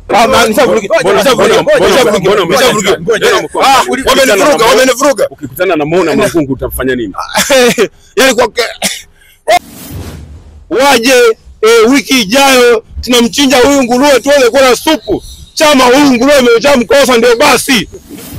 Ah, man, nishavurugi- Mbona- nishavurugi- mbona- nishavurugi- mbona- mbona- nishavurugi. mbona- mbona- Ah, mbona- wamenivuruga, wamenivuruga. Ukikutana na Mona Makungu utafanya nini? Yaani kwa waje eh, wiki ijayo tunamchinja huyu nguruwe tuweze kula supu. Chama huyu nguruwe amejaa mkosa, ndio basi.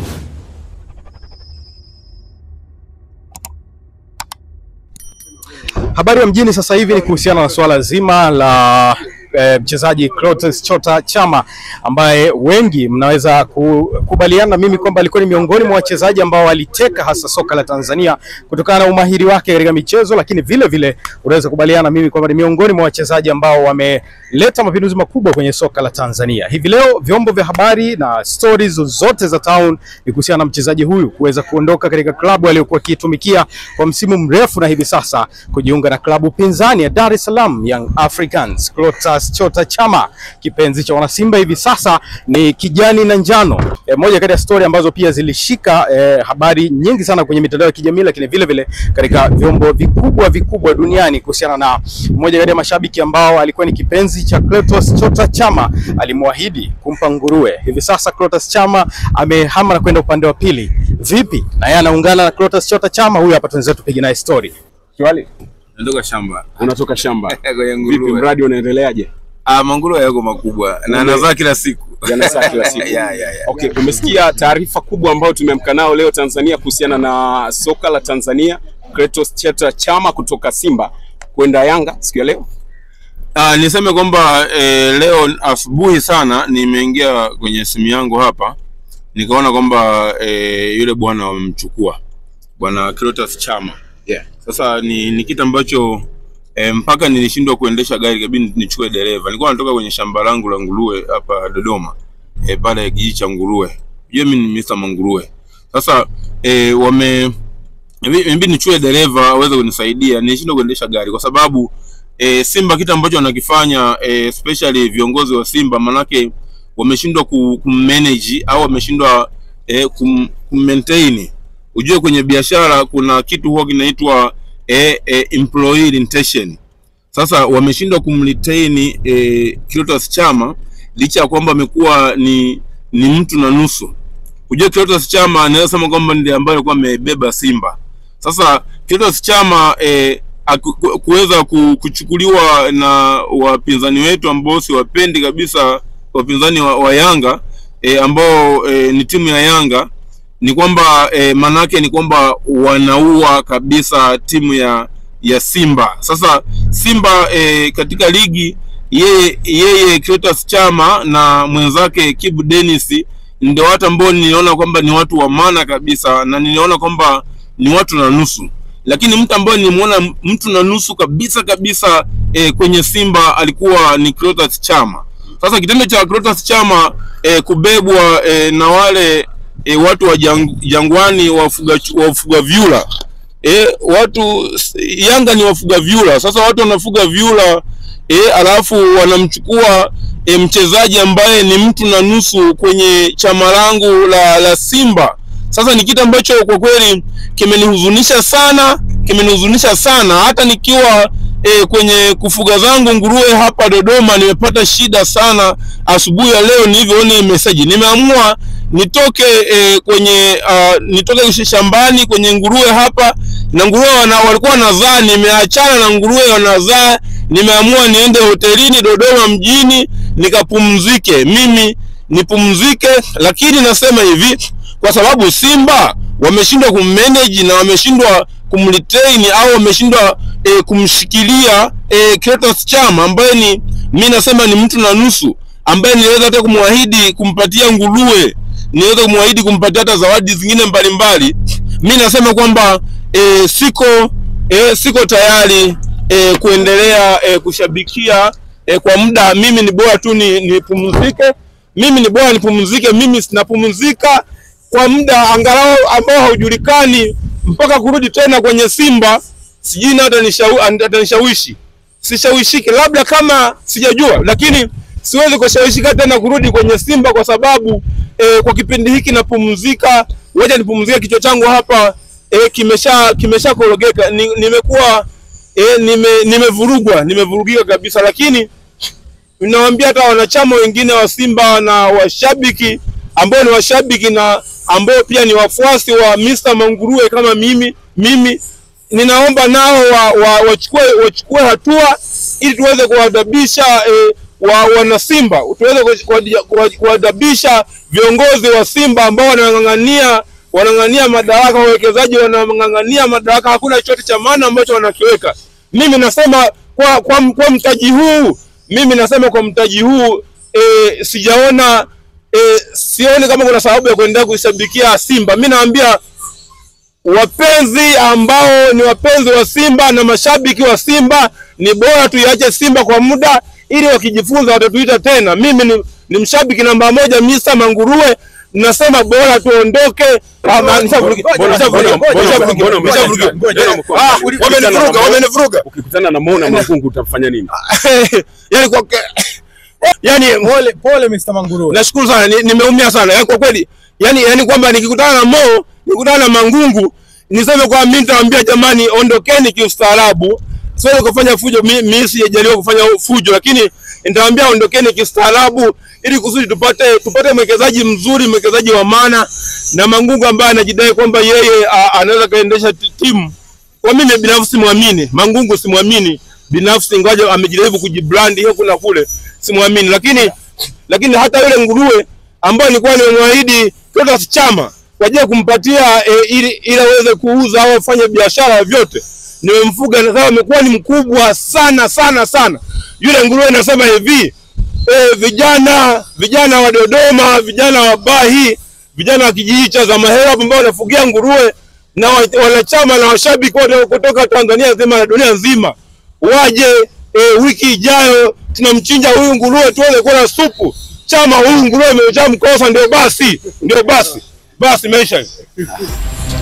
Habari ya mjini sasa hivi ni kuhusiana na suala zima la eh, mchezaji Clatous Chota Chama ambaye wengi mnaweza kukubaliana na mimi kwamba alikuwa ni miongoni mwa wachezaji ambao waliteka hasa soka la Tanzania kutokana na umahiri wake katika michezo, lakini vile vile unaweza kukubaliana na mimi kwamba ni miongoni mwa wachezaji ambao wameleta mapinduzi makubwa kwenye soka la Tanzania. Hivi leo vyombo vya habari na stories zote za town ni kuhusiana na mchezaji huyu kuweza kuondoka katika klabu aliyokuwa akiitumikia kwa msimu mrefu na hivi sasa kujiunga na klabu pinzani ya Dar es Salaam Young Africans. Clatous Chota Chama, kipenzi cha wanasimba hivi sasa ni kijani na njano. E, moja kati ya story ambazo pia zilishika e, habari nyingi sana kwenye mitandao ya kijamii, lakini vile vile katika vyombo vikubwa vikubwa duniani kuhusiana na mmoja kati ya mashabiki ambao alikuwa ni kipenzi cha Clatous Chota Chama, alimwahidi kumpa nguruwe. Hivi sasa Clatous Chama amehama na kwenda upande wa pili. Vipi? Na yeye anaungana na Clatous Chota Chama, huyu hapa tunaweza tupige naye story. Kiwali, Natoka shamba unatoka shamba. kwenye Vipi, nguruwe. mradi unaendeleaje? Ah, manguruwe yako makubwa na anazaa kila siku. Yanazaa kila siku. Ya, ya, ya. Okay, umesikia taarifa kubwa ambayo tumeamka nao leo Tanzania kuhusiana na soka la Tanzania, Clatous Chota Chama kutoka Simba kwenda Yanga siku ya leo. Ah, niseme kwamba eh, leo asubuhi sana nimeingia kwenye simu yangu hapa nikaona kwamba eh, yule bwana wamemchukua bwana Clatous Chama. Yeah. Sasa ni, ni kitu ambacho eh, mpaka nilishindwa kuendesha gari kabidi nichukue dereva. Nilikuwa natoka kwenye shamba langu la nguruwe hapa Dodoma eh, pale kijiji cha nguruwe. Unajua mimi ni Mr. Manguruwe. Sasa eh, wame imebidi nichukue dereva aweze kunisaidia. Nilishindwa kuendesha gari kwa sababu e, Simba kitu ambacho wanakifanya e, especially viongozi wa Simba manake wameshindwa ku, kummanage au wameshindwa e, kum, kummaintain. Ujue kwenye biashara kuna kitu huwa kinaitwa e, e, employee retention. Sasa wameshindwa kumretain e, Clatous Chama licha ya kwamba amekuwa ni ni mtu na nusu. Ujue Clatous Chama anaweza sema kwamba ndiye ambaye alikuwa amebeba Simba. Sasa Clatous Chama eh, aku- ku- kuweza ku- kuchukuliwa na wapinzani wetu ambao siwapendi kabisa, wapinzani wa, wa Yanga eh, ambao eh, ni timu ya Yanga ni kwamba eh, manake ni kwamba wanaua kabisa timu ya ya Simba. Sasa Simba eh, katika ligi yeye yeye Clatous Chama na mwenzake Kibu Dennis ndio watu ambao niliona kwamba ni watu wa maana kabisa, na niliona kwamba ni watu na nusu, lakini mtu ambaye nilimwona mtu na nusu kabisa kabisa eh, kwenye Simba alikuwa ni Clatous Chama. Sasa kitendo cha Clatous Chama eh, kubebwa eh, na wale eh, watu wa jang, Jangwani wafuga wafuga vyura eh, watu Yanga ni wafuga vyura. Sasa watu wanafuga vyura eh, alafu wanamchukua e, mchezaji ambaye ni mtu na nusu kwenye chama langu la, la Simba. Sasa ni kitu ambacho kwa kweli kimenihuzunisha sana, kimenihuzunisha sana. Hata nikiwa e, kwenye kufuga zangu nguruwe hapa Dodoma nimepata shida sana. Asubuhi ya leo nilivyoona hii message, nimeamua nitoke e, kwenye uh, nitoke shambani kwenye nguruwe hapa na nguruwe wana, walikuwa wanazaa, nimeachana na nguruwe wanazaa, nimeamua niende hotelini Dodoma mjini nikapumzike, mimi nipumzike. Lakini nasema hivi, kwa sababu Simba wameshindwa kummanage na wameshindwa kumretain au wameshindwa e, kumshikilia e, Clatous Chama ambaye ni mi nasema ni mtu na nusu, ambaye niliweza hata kumwahidi kumpatia nguruwe, niweza kumwahidi kumpatia hata zawadi zingine mbalimbali. Mi nasema kwamba e, siko e, siko tayari e, kuendelea e, kushabikia e, kwa muda. Mimi ni bora tu ni nipumzike, mimi ni bora nipumzike. Mimi sinapumzika kwa muda angalau ambao haujulikani mpaka kurudi tena kwenye Simba, sijui na atanishawishi, sishawishiki, labda kama sijajua, lakini siwezi kushawishika tena kurudi kwenye Simba kwa sababu e, kwa kipindi hiki napumzika. Wacha nipumzike, kichwa changu hapa e, kimesha kimesha korogeka, ni, nimekuwa e, nime nimevurugwa nimevurugika kabisa, lakini ninawaambia hata wanachama wengine wa Simba na washabiki ambao ni washabiki na ambao pia ni wafuasi wa Mr. Manguruwe kama mimi mimi ninaomba nao wa, wa, wachukue wachukue hatua ili tuweze kuwadabisha eh, wa wana Simba tuweze kuwa- kuwa- kuwadabisha viongozi wa Simba ambao wanang'ang'ania wanang'ang'ania madaraka, wawekezaji wanang'ang'ania madaraka, hakuna chochote cha maana ambacho wanakiweka. Mimi nasema kwa, kwa, kwa mtaji huu mimi nasema kwa mtaji huu e, sijaona e, sioni kama kuna sababu ya kuendelea kuishabikia Simba. Mimi naambia wapenzi ambao ni wapenzi wa Simba na mashabiki wa Simba, ni bora tuiache Simba kwa muda, ili wakijifunza watatuita tena. Mimi ni, ni mshabiki namba moja Mr. Manguruwe, nasema bora tuondoke. Ah, ma- nishavurugi- Mbona- nishavurugi- mbona- mbona- nishavurugi- mbona- mbona- nishavurugi. mbona- mbona- Ah, ukikutana wamenivuruga, na- wamenivuruga. Ukikutana na Mona Makungu utafanya nini? yani kwa yani Pole pole Mr. Manguruwe. nashukuru sana ni- nimeumia sana yani kwa kweli yani yani kwamba nikikutana na Mo nikikutana na Mangungu niseme kwa mimi nitawaambia jamani ondokeni kiustaarabu siwezi kufanya fujo mi- mimi sijajaliwa kufanya fujo lakini nitawaambia ondokeni kiustaarabu ili kusudi tupate tupate mwekezaji mzuri mwekezaji wa maana na Mangungu ambaye anajidai kwamba yeye a- anaweza kaendesha ti- timu kwa mimi binafsi simwamini Mangungu, simwamini binafsi, ingawa amejaribu kujibrand hiyo kuna kule, simwamini. Lakini lakini hata yule nguruwe ambaye nilikuwa nimemwahidi Clatous Chama kwa ajili ya kumpatia e, ili ili aweze kuuza au afanye biashara vyote, nimemfuga na sasa amekuwa ni mkubwa sana sana sana. Yule nguruwe nasema hivi e, vijana vijana wa Dodoma, vijana wa Bahi, vijana wa kijiji cha Zamahera ambao wanafugia nguruwe na wa- wanachama na washabiki wote kutoka Tanzania nzima na dunia nzima waje e, wiki ijayo tunamchinja huyu nguruwe tuweze kula supu. Chama huyu nguruwe ameshamkosa, ndio basi, ndio basi, basi maisha